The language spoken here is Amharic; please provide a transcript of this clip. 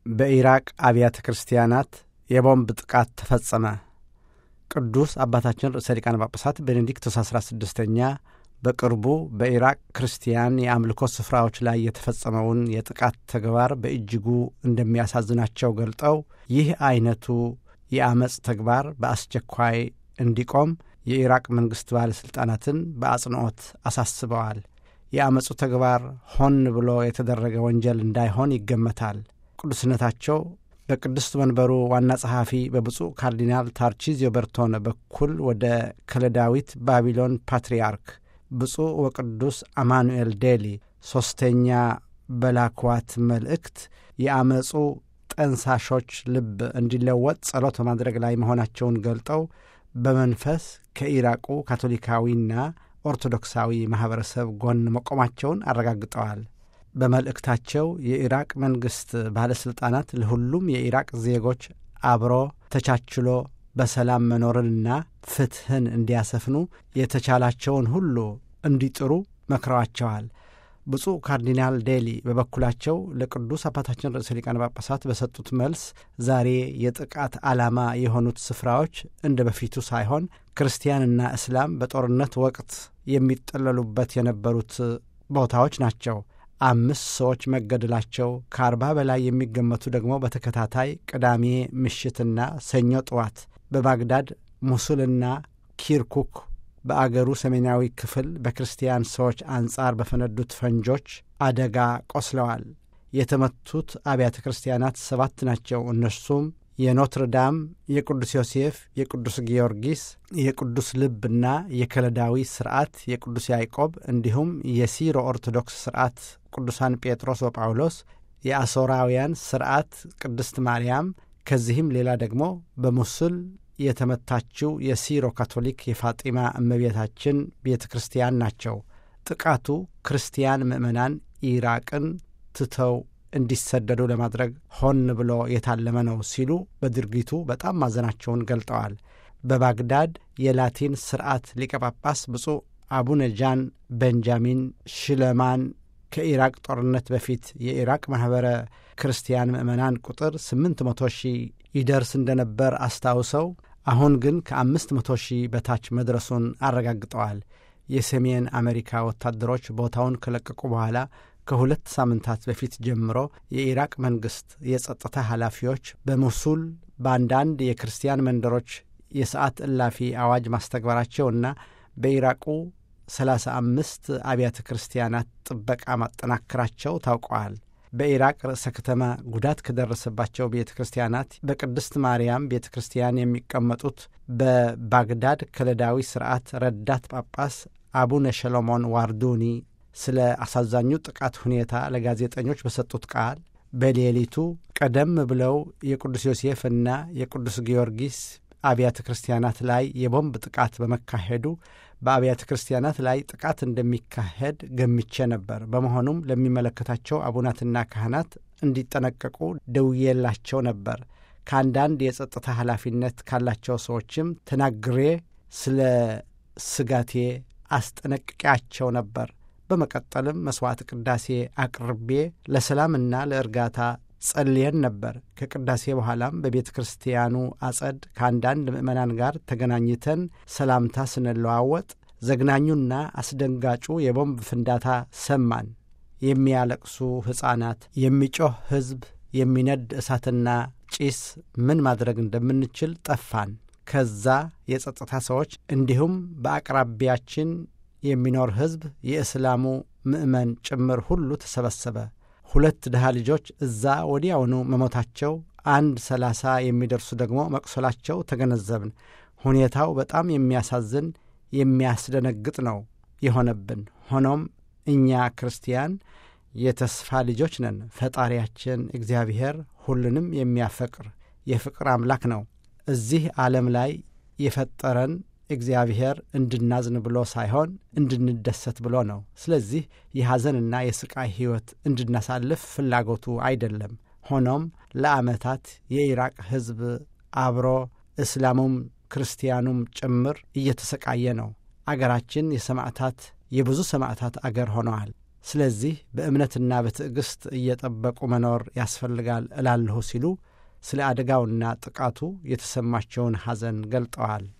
በኢራቅ አብያተ ክርስቲያናት የቦምብ ጥቃት ተፈጸመ። ቅዱስ አባታችን ርዕሰ ሊቃነ ጳጳሳት ቤኔዲክቶስ አሥራ ስድስተኛ በቅርቡ በኢራቅ ክርስቲያን የአምልኮ ስፍራዎች ላይ የተፈጸመውን የጥቃት ተግባር በእጅጉ እንደሚያሳዝናቸው ገልጠው ይህ አይነቱ የአመፅ ተግባር በአስቸኳይ እንዲቆም የኢራቅ መንግሥት ባለሥልጣናትን በአጽንዖት አሳስበዋል። የአመፁ ተግባር ሆን ብሎ የተደረገ ወንጀል እንዳይሆን ይገመታል። ቅዱስነታቸው በቅድስት መንበሩ ዋና ጸሐፊ በብፁዕ ካርዲናል ታርቺዚዮ በርቶን በኩል ወደ ከለዳዊት ባቢሎን ፓትርያርክ ብፁዕ ወቅዱስ አማኑኤል ዴሊ ሦስተኛ በላኳት መልእክት የአመፁ ጠንሳሾች ልብ እንዲለወጥ ጸሎት በማድረግ ላይ መሆናቸውን ገልጠው በመንፈስ ከኢራቁ ካቶሊካዊና ኦርቶዶክሳዊ ማኅበረሰብ ጎን መቆማቸውን አረጋግጠዋል። በመልእክታቸው የኢራቅ መንግሥት ባለሥልጣናት ለሁሉም የኢራቅ ዜጎች አብሮ ተቻችሎ በሰላም መኖርንና ፍትሕን እንዲያሰፍኑ የተቻላቸውን ሁሉ እንዲጥሩ መክረዋቸዋል። ብፁዕ ካርዲናል ዴሊ በበኩላቸው ለቅዱስ አባታችን ርዕሰ ሊቃነ ጳጳሳት በሰጡት መልስ ዛሬ የጥቃት ዓላማ የሆኑት ስፍራዎች እንደ በፊቱ ሳይሆን ክርስቲያንና እስላም በጦርነት ወቅት የሚጠለሉበት የነበሩት ቦታዎች ናቸው። አምስት ሰዎች መገደላቸው ከአርባ በላይ የሚገመቱ ደግሞ በተከታታይ ቅዳሜ ምሽትና ሰኞ ጠዋት በባግዳድ ሙሱልና ኪርኩክ በአገሩ ሰሜናዊ ክፍል በክርስቲያን ሰዎች አንጻር በፈነዱት ፈንጆች አደጋ ቆስለዋል። የተመቱት አብያተ ክርስቲያናት ሰባት ናቸው። እነርሱም የኖትርዳም፣ የቅዱስ ዮሴፍ፣ የቅዱስ ጊዮርጊስ፣ የቅዱስ ልብና የከለዳዊ ስርዓት የቅዱስ ያዕቆብ እንዲሁም የሲሮ ኦርቶዶክስ ስርዓት ቅዱሳን ጴጥሮስ ወጳውሎስ፣ የአሦራውያን ስርዓት ቅድስት ማርያም፣ ከዚህም ሌላ ደግሞ በሙሱል የተመታችው የሲሮ ካቶሊክ የፋጢማ እመቤታችን ቤተ ክርስቲያን ናቸው። ጥቃቱ ክርስቲያን ምዕመናን ኢራቅን ትተው እንዲሰደዱ ለማድረግ ሆን ብሎ የታለመ ነው ሲሉ በድርጊቱ በጣም ማዘናቸውን ገልጠዋል። በባግዳድ የላቲን ስርዓት ሊቀ ጳጳስ ብፁዕ አቡነ ጃን ቤንጃሚን ሽለማን ከኢራቅ ጦርነት በፊት የኢራቅ ማኅበረ ክርስቲያን ምዕመናን ቁጥር ስምንት መቶ ሺህ ይደርስ እንደነበር አስታውሰው አሁን ግን ከአምስት መቶ ሺህ በታች መድረሱን አረጋግጠዋል። የሰሜን አሜሪካ ወታደሮች ቦታውን ከለቀቁ በኋላ ከሁለት ሳምንታት በፊት ጀምሮ የኢራቅ መንግሥት የጸጥታ ኃላፊዎች በሙሱል በአንዳንድ የክርስቲያን መንደሮች የሰዓት እላፊ አዋጅ ማስተግበራቸውና በኢራቁ ሰላሳ አምስት አብያተ ክርስቲያናት ጥበቃ ማጠናከራቸው ታውቀዋል። በኢራቅ ርዕሰ ከተማ ጉዳት ከደረሰባቸው ቤተ ክርስቲያናት በቅድስት ማርያም ቤተ ክርስቲያን የሚቀመጡት በባግዳድ ከለዳዊ ስርዓት ረዳት ጳጳስ አቡነ ሸሎሞን ዋርዱኒ ስለ አሳዛኙ ጥቃት ሁኔታ ለጋዜጠኞች በሰጡት ቃል በሌሊቱ ቀደም ብለው የቅዱስ ዮሴፍና የቅዱስ ጊዮርጊስ አብያተ ክርስቲያናት ላይ የቦምብ ጥቃት በመካሄዱ በአብያተ ክርስቲያናት ላይ ጥቃት እንደሚካሄድ ገምቼ ነበር። በመሆኑም ለሚመለከታቸው አቡናትና ካህናት እንዲጠነቀቁ ደውዬላቸው ነበር። ከአንዳንድ የጸጥታ ኃላፊነት ካላቸው ሰዎችም ተናግሬ ስለ ስጋቴ አስጠነቅቄያቸው ነበር። በመቀጠልም መሥዋዕት ቅዳሴ አቅርቤ ለሰላምና ለእርጋታ ጸልየን ነበር። ከቅዳሴ በኋላም በቤተ ክርስቲያኑ አጸድ ከአንዳንድ ምዕመናን ጋር ተገናኝተን ሰላምታ ስንለዋወጥ ዘግናኙና አስደንጋጩ የቦምብ ፍንዳታ ሰማን። የሚያለቅሱ ሕፃናት፣ የሚጮህ ሕዝብ፣ የሚነድ እሳትና ጭስ ምን ማድረግ እንደምንችል ጠፋን። ከዛ የጸጥታ ሰዎች እንዲሁም በአቅራቢያችን የሚኖር ሕዝብ የእስላሙ ምዕመን ጭምር ሁሉ ተሰበሰበ። ሁለት ድሃ ልጆች እዛ ወዲያውኑ መሞታቸው፣ አንድ ሰላሳ የሚደርሱ ደግሞ መቁሰላቸው ተገነዘብን። ሁኔታው በጣም የሚያሳዝን የሚያስደነግጥ ነው የሆነብን። ሆኖም እኛ ክርስቲያን የተስፋ ልጆች ነን። ፈጣሪያችን እግዚአብሔር ሁሉንም የሚያፈቅር የፍቅር አምላክ ነው። እዚህ ዓለም ላይ የፈጠረን እግዚአብሔር እንድናዝን ብሎ ሳይሆን እንድንደሰት ብሎ ነው። ስለዚህ የሐዘንና የስቃይ ሕይወት እንድናሳልፍ ፍላጎቱ አይደለም። ሆኖም ለዓመታት የኢራቅ ሕዝብ አብሮ እስላሙም ክርስቲያኑም ጭምር እየተሰቃየ ነው። አገራችን የሰማዕታት የብዙ ሰማዕታት አገር ሆነዋል። ስለዚህ በእምነትና በትዕግሥት እየጠበቁ መኖር ያስፈልጋል እላለሁ ሲሉ ስለ አደጋውና ጥቃቱ የተሰማቸውን ሐዘን ገልጠዋል።